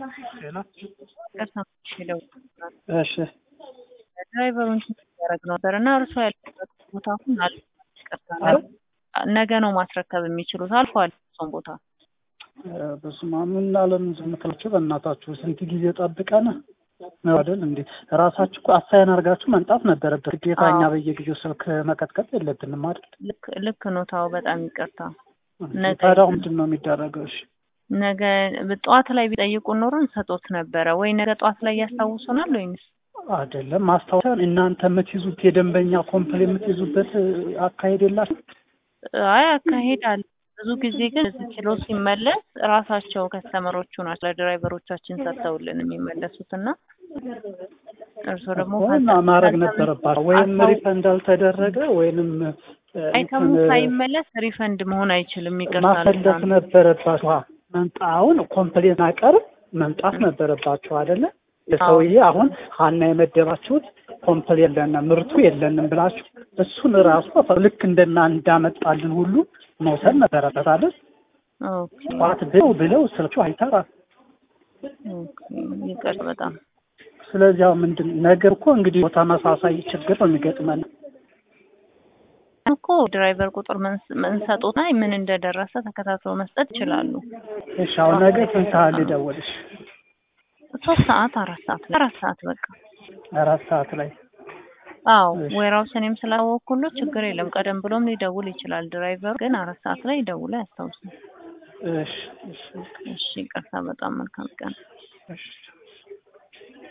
ሌላ ይቅርታ ሄደው እሺ ድራይቨሩን ያደረግ ነበር እና እርሶ ያለበት ቦታ አሁን አለ ይቅርታ ነገ ነው ማስረከብ የሚችሉት አልፏል እሱን ቦታ በስመ አብ ምን አለምን ዝም ትላችሁ በእናታችሁ ስንት ጊዜ ጠብቀን ነው አይደል እንዴ ራሳችሁ እኮ አሳይን አድርጋችሁ መምጣት ነበረበት ግዴታ እኛ በየጊዜው ስልክ መቀጥቀጥ የለብንም አይደል ልክ ልክ ነው ታው በጣም ይቅርታ ነገ ታዲያ ምንድን ነው የሚደረገው እሺ ነገ ጠዋት ላይ ቢጠይቁ ኖሮ እንሰጦት ነበረ ወይ ነገ ጠዋት ላይ ያስታውሱናል ወይንስ አይደለም ማስታወሻን እናንተ የምትይዙት የደንበኛ ኮምፕል የምትይዙበት አካሄድ የላችሁ አይ አካሄድ አለ ብዙ ጊዜ ግን እዚህ ኪሎ ሲመለስ ራሳቸው ከስተመሮቹ ናቸው ለድራይቨሮቻችን ሰጥተውልን የሚመለሱት እና እርስዎ ደግሞ እና ማድረግ ነበረባቸው ወይም ሪፈንድ አልተደረገ ወይንም አይተሙ ሳይመለስ ሪፈንድ መሆን አይችልም ይቅርታ ማፈለስ ነበረባቸው መምጣውን ኮምፕሌን አቀርብ መምጣት ነበረባቸው አይደለ ሰውዬ አሁን ሀና የመደባችሁት ኮምፕሌን የለንም ምርቱ የለንም ብላችሁ እሱን ራሱ ልክ እንደና እንዳመጣልን ሁሉ መውሰድ ነበረበት አይደል ኦኬ ጠዋት ብለው ብለው ስልኩ አይሰራም ኦኬ ይቅር በጣም ስለዚህ አሁን ምንድን ነገር እኮ እንግዲህ ተመሳሳይ ችግር ነው የሚገጥመን እኮ ድራይቨር ቁጥር መንሰጦታ ምን እንደደረሰ ተከታትሎ መስጠት ይችላሉ እሺ አሁን ነገ ስንት ሰዓት ልደውልሽ ሶስት ሰዓት አራት ሰዓት ላይ አራት ሰዓት በቃ አራት ሰዓት ላይ አዎ ወይራውስ እኔም ስላወቅኩለት ችግር የለም ቀደም ብሎም ሊደውል ይችላል ድራይቨሩ ግን አራት ሰዓት ላይ ደውሎ ያስታውሳል እሺ እሺ እሺ ይቅርታ በጣም መልካም ቀን እሺ